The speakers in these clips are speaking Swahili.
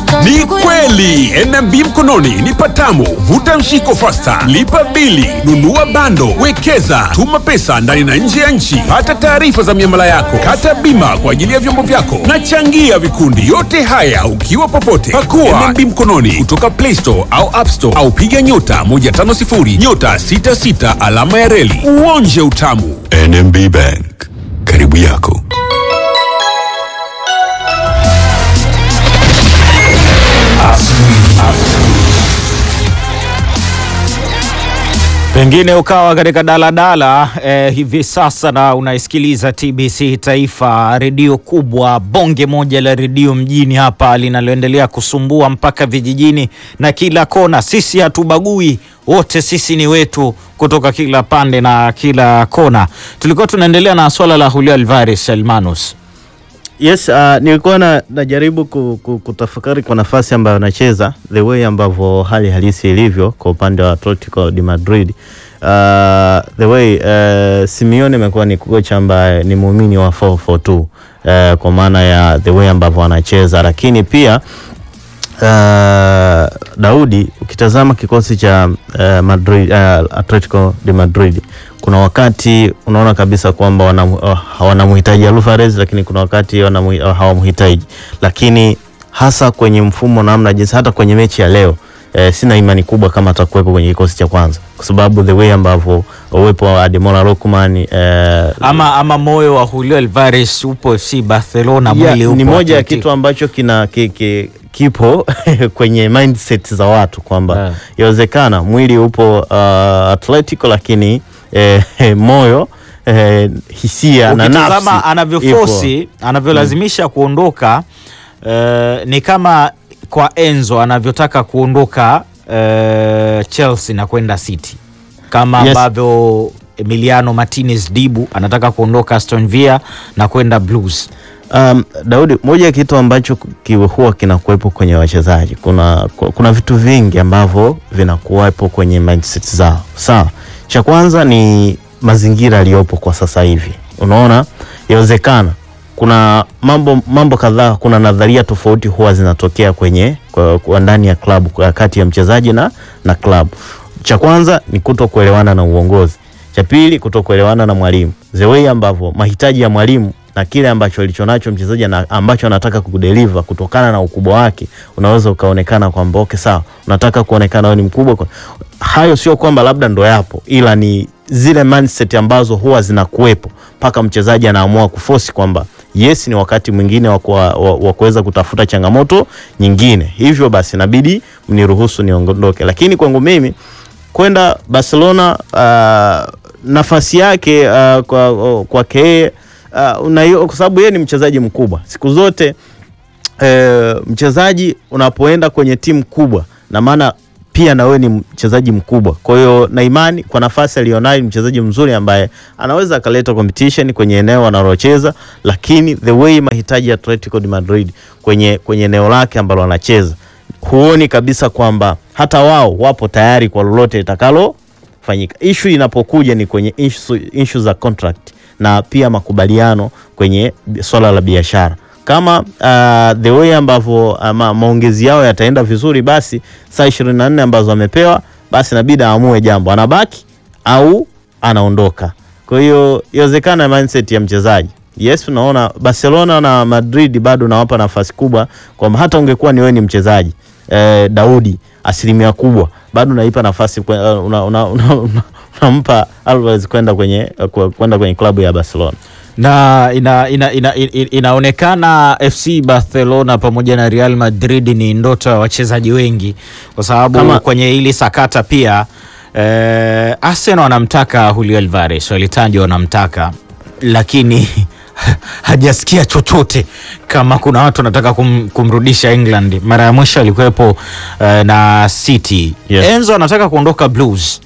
Ni kweli NMB mkononi ni patamu. Vuta mshiko fasta, lipa bili, nunua bando, wekeza, tuma pesa ndani na nje ya nchi, pata taarifa za miamala yako, kata bima kwa ajili ya vyombo vyako na changia vikundi. Yote haya ukiwa popote. Pakua NMB mkononi kutoka Play Store au App Store au piga nyota 150 nyota 66 alama ya reli uonje utamu. NMB Bank, karibu yako. Pengine ukawa katika daladala eh, hivi sasa na unaisikiliza TBC Taifa, redio kubwa, bonge moja la redio mjini hapa linaloendelea kusumbua mpaka vijijini na kila kona. Sisi hatubagui, wote sisi ni wetu kutoka kila pande na kila kona. Tulikuwa tunaendelea na swala la Julio Alvarez Hermanos. Yes, uh, nilikuwa na, najaribu ku, ku, kutafakari kwa nafasi ambayo anacheza the way ambavyo hali halisi ilivyo kwa upande wa Atletico de Madrid. Uh, the way uh, Simeone amekuwa ni kocha ambaye ni muumini wa 442 uh, kwa maana ya the way ambavyo anacheza, lakini pia uh, Daudi, ukitazama kikosi cha uh, Madrid, uh, Atletico de Madrid kuna wakati unaona kabisa kwamba wanamhitaji uh, Alvarez, lakini kuna wakati uh, hawamhitaji, lakini hasa kwenye mfumo namna jinsi, hata kwenye mechi ya leo eh, sina imani kubwa kama atakuwepo kwenye kikosi cha kwanza kwa sababu the way ambavyo uwepo wa Ademola Lookman eh, Ama, ama moyo wa Julio Alvarez upo FC Barcelona, yeah, mwili upo ni moja ya Atletico. kitu ambacho kina ki, ki, kipo kwenye mindset za watu kwamba Yeah. yawezekana mwili upo uh, Atletico lakini eh, moyo eh, hisia na nafsi ukitazama anavyofosi anavyolazimisha kuondoka eh, ni kama kwa Enzo anavyotaka kuondoka eh, Chelsea na kwenda City kama Yes. ambavyo Emiliano Martinez Dibu anataka kuondoka Aston Villa na kwenda Blues. Um, Daudi, moja ya kitu ambacho ki- huwa kinakuwepo kwenye wachezaji, kuna, kuna vitu vingi ambavyo vinakuwepo kwenye mindset zao. Sawa, cha kwanza ni mazingira yaliyopo kwa sasa hivi. Unaona, yawezekana kuna mambo mambo kadhaa, kuna nadharia tofauti huwa zinatokea kwenye kwa, kwa ndani ya klabu kwa kati ya mchezaji na, na klabu. Cha kwanza ni kuto kuelewana na uongozi, cha pili kuto kuelewana na mwalimu, the way ambavyo mahitaji ya mwalimu na kile ambacho alichonacho mchezaji na ambacho anataka kudeliver kutokana na ukubwa wake, unaweza ukaonekana kwamba okay, sawa, unataka kuonekana wewe ni mkubwa. kwa- Hayo sio kwamba labda ndo yapo, ila ni zile mindset ambazo huwa zinakuwepo mpaka mchezaji anaamua kuforce kwamba yes, ni wakati mwingine wa kuwa- wa wa kuweza kutafuta changamoto nyingine, hivyo basi inabidi mniruhusu niondoke. Lakini kwangu mimi kwenda Barcelona uh, nafasi yake uh, kwa kwake yeye uh, unaio- kwa sababu yeye ni mchezaji mkubwa siku zote eh, mchezaji unapoenda kwenye timu kubwa na maana pia na wewe ni mchezaji mkubwa. Kwa hiyo na imani kwa nafasi aliyonayo, ni mchezaji mzuri ambaye anaweza akaleta competition kwenye eneo analocheza, lakini the way mahitaji ya Atletico de Madrid kwenye kwenye eneo lake ambalo anacheza, huoni kabisa kwamba hata wao wapo tayari kwa lolote litakalo fanyika. Issue inapokuja ni kwenye issue, issue za contract na pia makubaliano kwenye bi- swala la biashara kama uh, the way ambavyo ama maongezi yao yataenda vizuri, basi saa 24 ambazo amepewa, basi inabidi aamue jambo, anabaki au anaondoka. Kwa hiyo iwezekana mindset ya mchezaji Yes, unaona Barcelona na Madrid bado nawapa nafasi kubwa kwamba hata ungekuwa ni wewe ni mchezaji eh, Daudi, asilimia kubwa bado unaipa nafasi kwe- uh, una, una, una, una, unampa Alvarez kwenda kwenye uh, kwenda kwenye klabu ya Barcelona. na ina, ina, ina, ina, inaonekana FC Barcelona pamoja na Real Madrid ni ndoto ya wachezaji wengi, kwa sababu Kama- kwenye hili sakata pia eh, Arsenal wanamtaka Julio Alvarez, walitajwa wanamtaka, lakini hajasikia chochote kama kuna watu wanataka kum, kumrudisha England. Mara ya mwisho alikuwepo eh, na City. Yes. Enzo anataka kuondoka Blues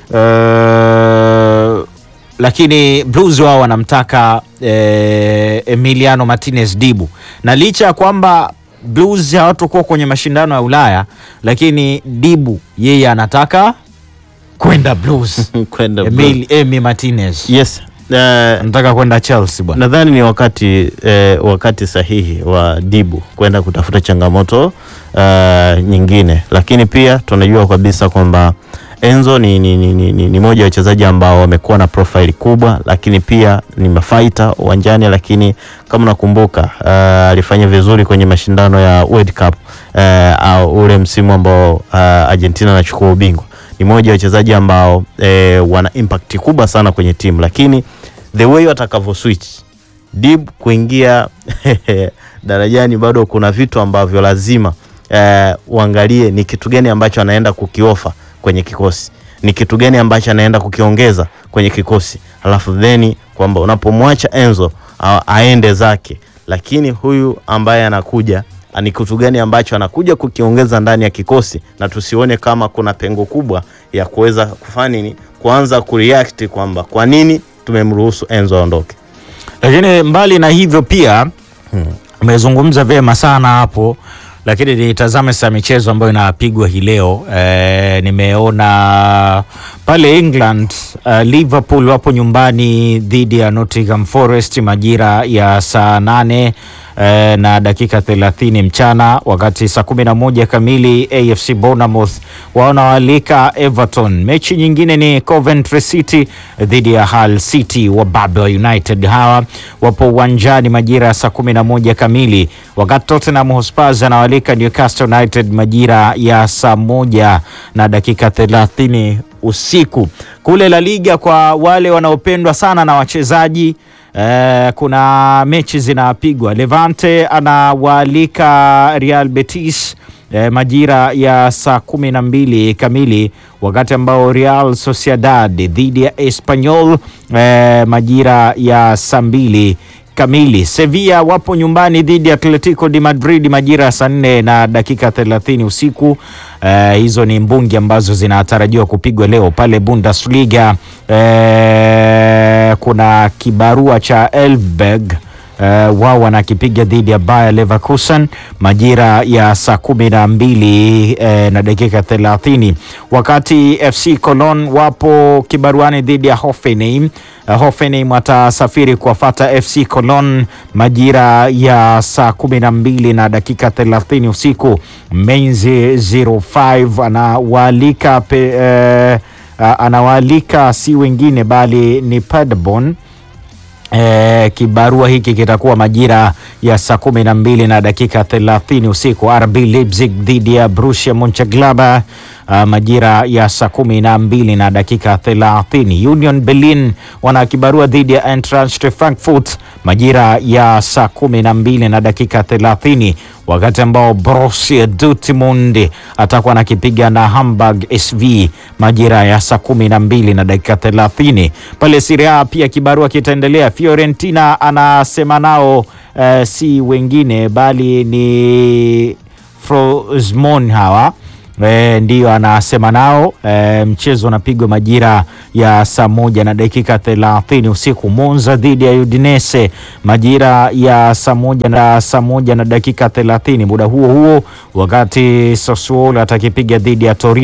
eh, lakini Blues wao wanamtaka eh, Emiliano Martinez Dibu, na licha ya kwamba Blues hawatakuwa kwenye mashindano ya Ulaya, lakini Dibu yeye anataka kwenda Blues. kwenda Emil, Emi Martinez Yes, eh, Nataka kwenda Chelsea bwana. nadhani ni wakati eh, wakati sahihi wa Dibu kwenda kutafuta changamoto eh, nyingine, lakini pia tunajua kabisa kwamba Enzo ni, ni, ni, ni, ni, ni moja ya wachezaji ambao wamekuwa na profile kubwa, lakini pia ni mafaita uwanjani, lakini kama unakumbuka eh, alifanya vizuri kwenye mashindano ya World Cup eh, au ule msimu ambao eh, Argentina anachukua ubingwa. Ni moja ya wachezaji ambao eh, wana impact kubwa sana kwenye timu, lakini the way watakavyo switch Dib kuingia darajani, bado kuna vitu ambavyo lazima eh, uangalie ni kitu gani ambacho anaenda kukiofa kwenye kikosi, ni kitu gani ambacho anaenda kukiongeza kwenye kikosi, alafu theni kwamba unapomwacha Enzo a, aende zake, lakini huyu ambaye anakuja ni kitu gani ambacho anakuja kukiongeza ndani ya kikosi, na tusione kama kuna pengo kubwa ya kuweza kufanya nini, kuanza kureact kwamba kwa nini tumemruhusu Enzo aondoke. Lakini mbali na hivyo pia umezungumza vyema sana hapo, lakini nitazame sasa michezo ambayo inapigwa hii leo. E, nimeona pale England uh, Liverpool wapo nyumbani dhidi ya Nottingham Forest majira ya saa nane eh, na dakika 30 mchana, wakati saa 11 kamili AFC Bournemouth wanawalika Everton. Mechi nyingine ni Coventry City dhidi ya Hull City wa Babel United. Hawa wapo uwanjani majira ya saa 11 kamili, wakati Tottenham Hotspur anawalika Newcastle United majira ya saa moja na dakika 30 usiku. Kule La Liga kwa wale wanaopendwa sana na wachezaji Eh, kuna mechi zinapigwa. Levante anawaalika Real Betis eh, majira ya saa kumi na mbili kamili, wakati ambao Real Sociedad dhidi ya Espanyol eh, majira ya saa mbili kamili. Sevilla wapo nyumbani dhidi ya Atletico de Madrid majira ya saa nne na dakika 30 usiku. Eh, hizo ni mbungi ambazo zinatarajiwa kupigwa leo pale Bundesliga. Eh, kuna kibarua cha Elfsberg Uh, wao wanakipiga dhidi ya Bayer Leverkusen majira ya saa kumi na mbili eh, na dakika thelathini wakati FC Cologne wapo kibaruani dhidi ya Hoffenheim. Uh, Hoffenheim watasafiri kuwafata FC Cologne majira ya saa kumi na mbili na dakika thelathini usiku. Mainz 05 anawaalika pe, eh, anawaalika si wengine bali ni Paderborn. E, kibarua hiki kitakuwa majira ya saa kumi na mbili na dakika thelathini usiku. RB Leipzig dhidi ya Borussia Monchengladbach uh, majira ya saa kumi na mbili na dakika thelathini. Union Berlin wana kibarua dhidi ya Eintracht Frankfurt majira ya saa kumi na mbili na dakika thelathini wakati ambao Borussia Dortmund atakuwa anakipiga na Hamburg SV majira ya saa kumi na mbili na dakika thelathini. Pale Serie A pia kibarua kitaendelea. Fiorentina anasema nao eh, si wengine bali ni Frosinone hawa E, ndiyo anasema nao e, mchezo unapigwa majira ya saa moja na dakika thelathini usiku. Monza dhidi ya Udinese majira ya saa moja na saa moja na dakika thelathini muda huo huo, wakati Sassuolo atakipiga dhidi ya Torino